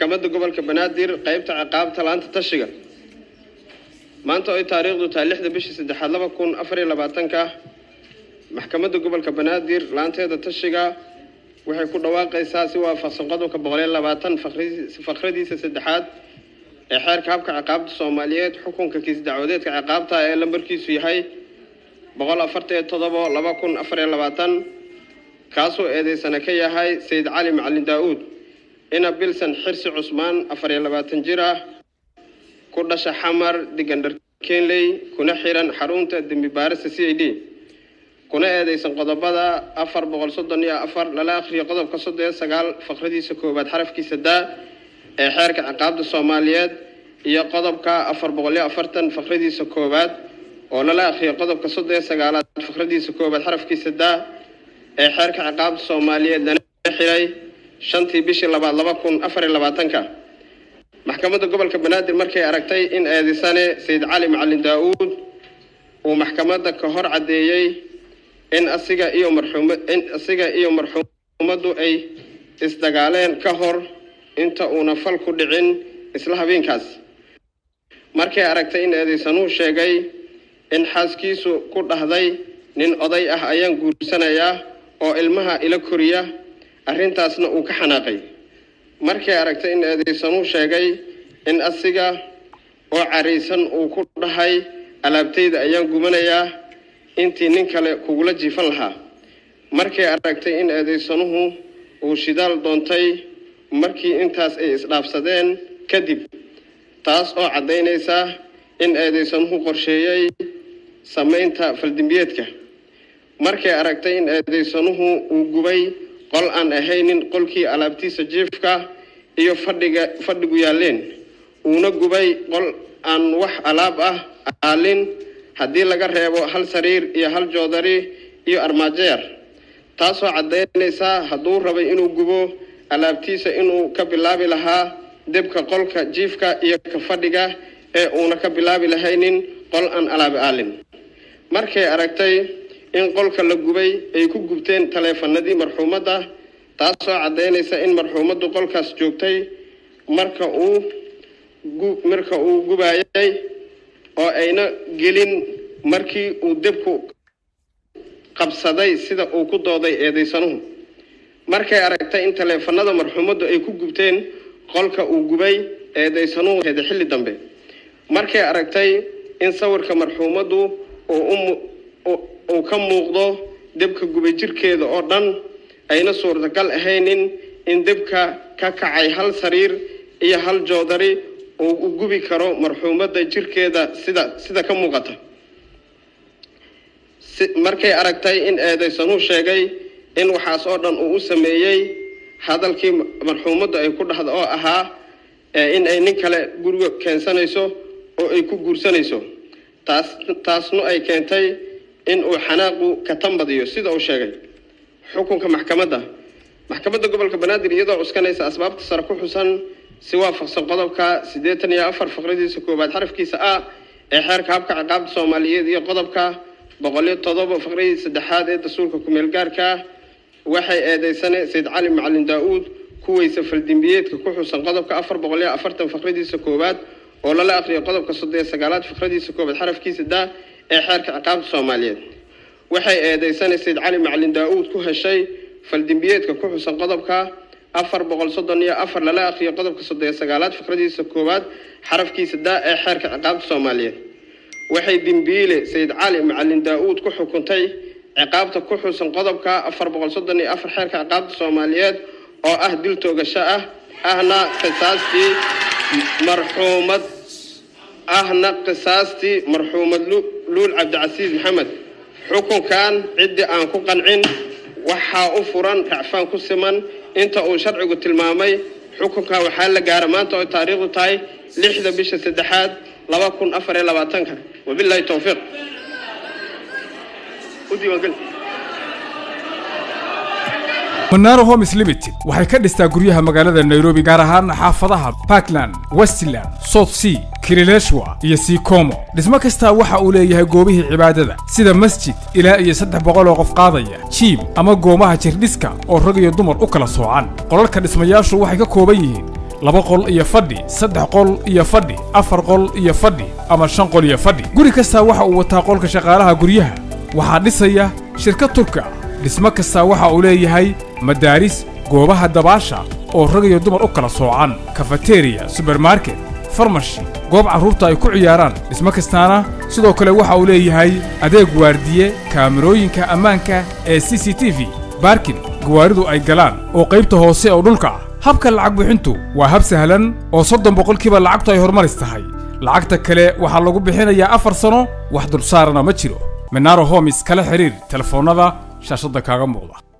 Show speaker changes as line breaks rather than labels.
maxkamadda gobolka banaadir qeybta ciqaabta laanta tashiga maanta oo ay taariikhdu tahay lixda bishii saddexaad laba kun afar iyo labaatanka maxkamadda gobolka banaadir laanteeda tashiga waxay ku dhawaaqaysaa si waafaqsan qodobka boqol iyo labaatan fakradiisa saddexaad ee xeerka habka ciqaabta soomaaliyeed xukunka kiis dacwadeedka ciqaabta ee lambarkiisu yahay boqol afartan iyo todobo laba kun afar iyo labaatan kaasoo eedeysana ka yahay sayid cali macalin daa-uud ina bilsan xirsi cusmaan afar iyo labaatan jir ah ku dhasha xamar digandhar kenley kuna xiran xarunta dembi baarista c i d kuna eedeysan qodobada afar boqol soddon iyo afar lala akhriyo qodobka soddon iyo sagaal faqradiisa koowaad xarafkiisa daa ee xeerka ciqaabta soomaaliyeed iyo qodobka afar boqol iyo afartan faqradiisa koowaad oo lala akhriyo qodobka soddon iyo sagaalaad faqradiisa koowaad xarafkiisa daa ee xeerka ciqaabta soomaaliyeed lana xiray shantii bishii labaad laba kun afar iyo labaatanka maxkamadda gobolka banaadir markay aragtay in eedeysane sayid cali macalin daa-uud uu maxkamadda ka hor caddeeyey in asiga iyo marxuum in asiga iyo marxuumaddu ay isdagaaleen ka hor inta uuna fal ku dhicin isla habeenkaas markay aragtay in eedeysanuhu sheegay in xaaskiisu ku dhahday nin oday ah ayaan guursanayaa oo ilmaha ila koriya arrintaasna uu ka xanaaqay markay aragtay in eedeysanuhu sheegay in asiga oo caraysan uu ku dhahay alaabtayda ayaan gumanayaa intii nin kale kugula jiifan lahaa markay aragtay in eedeysanuhu uu shidaal doontay markii intaas ay isdhaafsadeen kadib taas oo caddaynaysa in eedeysanuhu qorsheeyey samaynta faldimbiyeedka markay aragtay in eedeysanuhu uu gubay qol aan ahaynin qolkii alaabtiisa jiifka iyo fadhiga fadhigu yaalleen uuna gubay qol aan wax alaab ah aalin haddii laga reebo hal sariir iyo hal joodari iyo armaajo yar taasoo caddaynaysa hadduu rabay inuu gubo alaabtiisa inuu ka bilaabi lahaa debka qolka jiifka iyo ka fadhiga ee uuna ka bilaabi lahaynin qol aan alaabi aalin markay aragtay in qolka la gubay ay ku gubteen taleefanadii marxuumadda taasoo caddaynaysa in marxuumaddu qolkaas joogtay marka uu marka uu gubayay oo ayna gelin markii uu debku qabsaday sida uu ku dooday eedeysanuhu markay aragtay in taleefanada marxuumaddu ay ku gubteen qolka uu gubay eedeysanuhu heda xilli dambe markay aragtay in sawirka marxuumaddu uu ka muuqdo debka gubay jirkeeda oo dhan ayna suurtagal ahaynin in debka ka kacay hal sariir iyo hal joodari uu u gubi karo marxuumadda jirkeeda sida sida ka muuqata markay aragtay in eedeysanuhu sheegay in waxaas oo dhan uu u sameeyey hadalkii marxuumaddu ay ku dhahda oo ahaa in ay nin kale guriga keensanayso oo ay ku guursanayso taas taasnu ay keentay in uu xanaaqu ka tambadiyo sida uu sheegay xukunka maxkamadda maxkamadda gobolka banaadir iyadoo cuskanaysa asbaabta sare ku xusan si waafaqsan qodobka siddeetan iyo afar faqradiisa koowaad xarafkiisa a ee xeerka habka ciqaabta soomaaliyeed iyo qodobka boqol iyo todoba faqradiisa saddexaad ee dastuurka kumeel gaarka waxay eedeysane sayid cali macalin daa-uud kuweysa faldimbiyeedka ku xusan qodobka afar boqol iyo afartan faqradiisa koowaad oo lala aqriyo qodobka soddon iyo sagaalaad faqradiisa koowaad xarafkiisa daa ee xeerka ciqaabta soomaaliyeed waxay eedeysane sayid cali macalin daa-uud ku heshay faldimbiyeedka ku xusan qodobka afar boqol soddon iyo afar lala aqriyo qodobka soddon iyo sagaalaad faqradiisa koowaad xarafkiisa daa ee xeerka ciqaabta soomaaliyeed waxay dembiile sayid cali macalin daa-uud ku xukuntay ciqaabta ku xusan qodobka afar boqol soddon iyo afar xeerka ciqaabta soomaaliyeed oo ah dil toogasho ah ahna qisaastii marxuumad ahna qisaastii marxuumad luul cabdicasiis maxamed xukunkan ciddii aan ku qancin waxaa u furan racfaan ku siman inta uu sharcigu tilmaamay xukunka waxaa la gaara maanta oo taariikhdu tahay lixda bisha saddexaad laba kun afar iyo labaatanka wabilahi towfiiq u diiwaangeli
manaaro homes limited waxay ka dhistaa guryaha magaalada nairobi gaar ahaan xaafadaha parkland westland south sea kilileshwa iyo sikomo dhismo kastaa waxa uu leeyahay goobihii cibaadada sida masjid ilaa iyo saddex boqol oo qof qaadaya jiim ama goomaha jirdhiska oo rag iyo dumar u kala soocan qolalka dhismayaashu waxay ka kooban yihiin laba qol iyo fadhi saddex qol iyo fadhi afar qol iyo fadhi ama shan qol iyo fadhi guri kastaa waxa uu wataa qolka shaqaalaha guryaha waxaa dhisaya shirkad turka dhismo kastaa waxa uu leeyahay madaaris goobaha dabaasha oo rag iyo dumar u kala soocan kafateriya subermarket farmashi goob carruurta ay ku ciyaaraan dhismo kastaana sidoo kale waxa uu leeyahay adeeg waardiye kaamirooyinka ammaanka ee c c t v baarkin gawaaridu ay galaan oo qaybta hoose oo dhulka ah habka lacag bixintu waa hab sahlan oo soddon boqolkiiba lacagtu ay horumaris tahay lacagta kale waxaa lagu bixinayaa afar sano wax dulsaarana ma jiro minaro homis kala xidhiir telefoonnada shaashadda kaaga muuqda